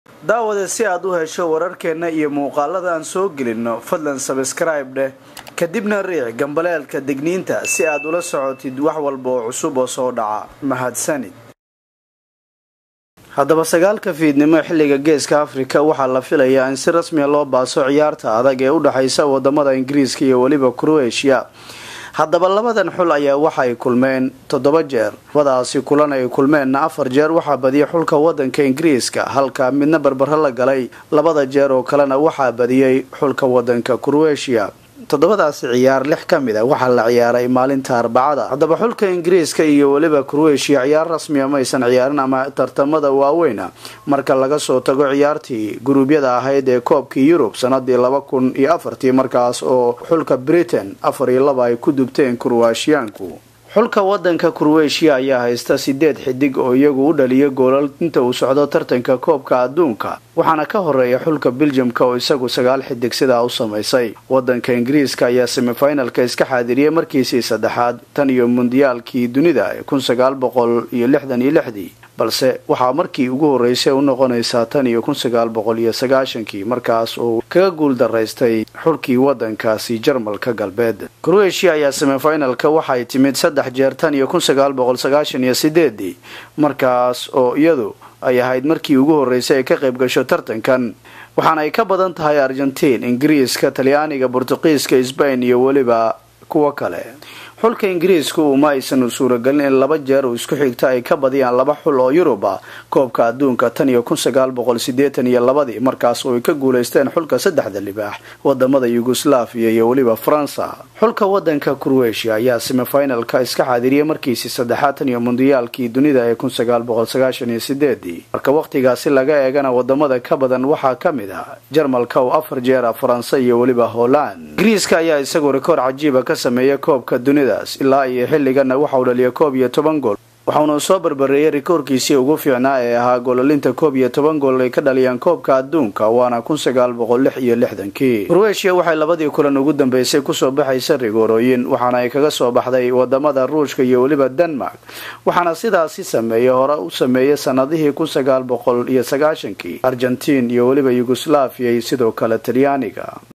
daawade si aad u hesho wararkeenna iyo muuqaalada aan soo gelinno fadlan sabskraibe dheh kadibna riic gambaleelka digniinta si aad ula socotid wax walba oo cusub oo soo dhaca mahadsanid haddaba sagaalka fiidnimo xilliga geeska afrika waxaa la filayaa in si rasmiya loo baaso ciyaarta adag ee u dhexaysa wadamada ingiriiska iyo weliba croatia haddaba labadan xul ayaa waxa ay kulmeen toddoba jeer labadaasi kulan ay kulmeenna afar jeer waxaa badiyay xulka wadanka ingiriiska halka midna barbaro la galay labada jeer oo kalena waxaa badiyey xulka wadanka croatia toddobadaasi ciyaar lix ka mid a waxaa la ciyaaray maalinta arbacada haddaba xulka ingiriiska iyo weliba croatia ciyaar rasmiya maysan ciyaarin ama tartamada waaweyna marka laga soo tago ciyaartii guruubyada ahayd ee koobkii yurub sanadii laba kun iyo afartii markaas oo xulka britain afar iyo laba ay ku dubteen kurwaashiyaanku xulka wadanka kurweeshiya ayaa haysta sideed xidig oo iyagu u dhaliya goolal inta uu socdo tartanka koobka adduunka waxaana ka horeeya xulka beljamka oo isagu sagaal xidig sidaa u samaysay wadanka ingiriiska ayaa semifinalka iska xaadiriyay markiisii saddexaad tan iyo mundiyaalkii dunida ee kun sagaal boqol iyo lixdan iyo lixdii balse waxaa markii ugu horeysay u noqonaysaa tan iyo kun sagaal boqol iyo sagaashankii markaas oo kaga guul daraystay xulkii wadankaasi jarmalka galbeed croatia ayaa semifinalka waxay timid saddex jeer tan iyo kun sagaal boqol sagaashan iyo sideedii markaas oo iyadu ay ahayd markii ugu horeysay ay ka qayb gasho tartankan waxaana ay ka badan tahay argentiin ingiriiska talyaaniga bortuqiiska sbain iyo weliba kuwo kale xulka ingiriisku uma aysan suuragelin in laba jeer uu isku xigta ay ka badiyaan laba xul oo yurub ah koobka adduunka tan iyo kun sagaal boqol sideetan iyo labadii markaas oo ay ka guulaysteen xulka saddexda libaax wadamada yugoslaviya iyo weliba faransa xulka wadanka croatia ayaa semifinalka iska xaadiriyay markiisii saddexaad tan iyo mundiyaalkii dunida ee kun sagaal boqol sagaashan iyo sideedii marka wakhtigaasi laga eegana wadamada ka badan waxaa ka mid ah jarmalka oo afar jeer ah faransa iyo weliba holland ingiriiska ayaa isagu rikoor cajiiba ka sameeya koobka dunida ilaa iyo xilligana waxauu dhaliyay koob iyo toban gool waxauna soo barbareeyay rikoorkiisii ugu fiicnaa ee ahaa goolalinta koob iyo toban gool ay ka dhaliyaan koobka adduunka waana kun sagaal boqol lix iyo lixdankii croatia waxay labadii kulan ugu dambeysay kusoo baxaysa rigoorooyin waxaana ay kaga soo baxday wadamada ruushka iyo weliba denmark waxaana sidaasi sameeyey hore u sameeyay sanadihii kun sagaal boqol iyo sagaashankii argentiin iyo weliba yugoslaviya iyo sidoo kale talyaaniga